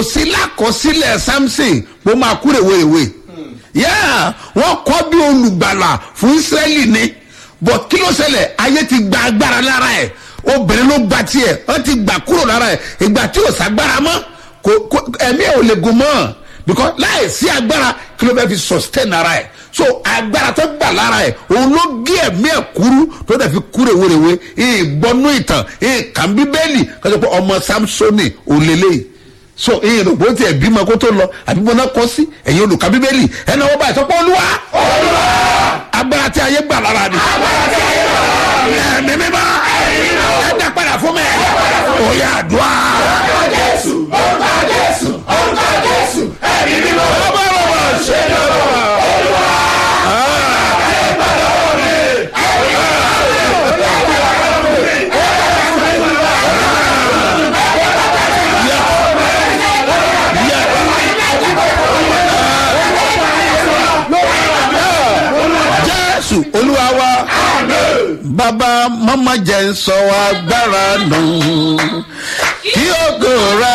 sí lákọsílẹ̀ samson bó máa kú rèwerèwe yẹ́ẹ̀ wọ́n kọ́ bí olùgbàlà fún israẹli ni bọ̀ kí ló ṣẹlẹ̀ ayé ti gba agbára lára ẹ̀ obìnrin ló gba tiẹ̀ wọ́n ti gbà kúrò lára ẹ̀ ìgbà tí ò ságbára mọ́ kò kò ẹ̀mí ẹ̀ ò lè gùn mọ́ because láì sí agbára kí ló fẹ́ fi sustain ara ẹ̀ so agbára tó gbà lára ẹ̀ òun ló gé ẹ̀mí ẹ̀ kúrú tó dẹ̀ fi kú rèwerèwe ìgbọ́nú ìtàn ìkàn bíbélì kọ́sọ́ pé ọmọ samsoni òlélẹ́yìí so ìyẹn ló gbóhùn tí ẹ bímọ kó tó lọ àbí mo náà kọ sí ẹ̀yin olùkà bíbélì ẹ̀ náà wọ́n bá ìsọpọ̀ olúwa agbára tí ayé gbà lára ni ẹ̀mí mímọ́ ẹ dá padà fún mi ó yà àdúrà. ọba rọ̀bà ṣe lọ́wọ́. jésù olúwa wa bàbá mọ́mọ́ jẹ́ ń sọ agbára nù kí ògo rẹ.